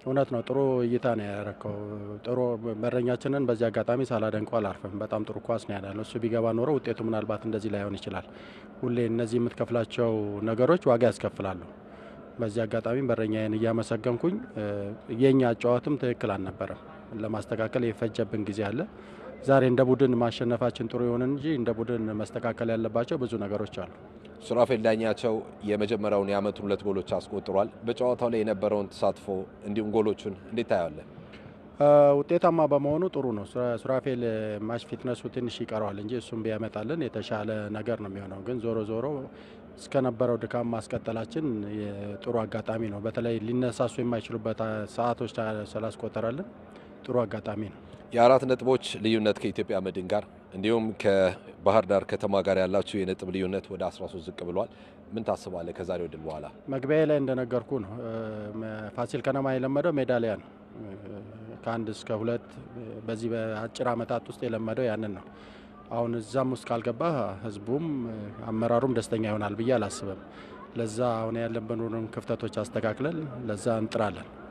እውነት ነው። ጥሩ እይታ ነው ያረከው። ጥሩ በረኛችንን በዚህ አጋጣሚ ሳላደንቆ አላርፍም። በጣም ጥሩ ኳስ ነው ያዳነው። እሱ ቢገባ ኖሮ ውጤቱ ምናልባት እንደዚህ ላይሆን ይችላል። ሁሌ እነዚህ የምትከፍላቸው ነገሮች ዋጋ ያስከፍላሉ። በዚህ አጋጣሚ በረኛዬን እያመሰገንኩኝ የኛ አጨዋወትም ትክክል አልነበረም። ለማስተካከል የፈጀብን ጊዜ አለ። ዛሬ እንደ ቡድን ማሸነፋችን ጥሩ ይሁን እንጂ እንደ ቡድን መስተካከል ያለባቸው ብዙ ነገሮች አሉ። ሱራፌል ዳኛቸው የመጀመሪያውን የአመቱን ሁለት ጎሎች አስቆጥሯል። በጨዋታው ላይ የነበረውን ተሳትፎ እንዲሁም ጎሎቹን እንዴት ታያለ? ውጤታማ በመሆኑ ጥሩ ነው። ሱራፌል ማች ፊትነሱ ትንሽ ይቀረዋል እንጂ እሱም ቢያመጣልን የተሻለ ነገር ነው የሚሆነው። ግን ዞሮ ዞሮ እስከነበረው ድካም ማስቀጠላችን ጥሩ አጋጣሚ ነው። በተለይ ሊነሳሱ የማይችሉበት ሰዓቶች ስላስቆጠረልን ጥሩ አጋጣሚ ነው። የአራት ነጥቦች ልዩነት ከኢትዮጵያ መድን ጋር እንዲሁም ከባህር ዳር ከተማ ጋር ያላችሁ የነጥብ ልዩነት ወደ 13 ዝቅ ብሏል። ምን ታስባለህ ከዛሬው ድል በኋላ? መግቢያ ላይ እንደነገርኩ ነው። ፋሲል ከነማ የለመደው ሜዳሊያ ነው። ከአንድ እስከ ሁለት በዚህ በአጭር ዓመታት ውስጥ የለመደው ያንን ነው። አሁን እዛም ውስጥ ካልገባ ህዝቡም አመራሩም ደስተኛ ይሆናል ብዬ አላስብም። ለዛ አሁን ያለብንን ክፍተቶች አስተካክለን ለዛ እንጥራለን።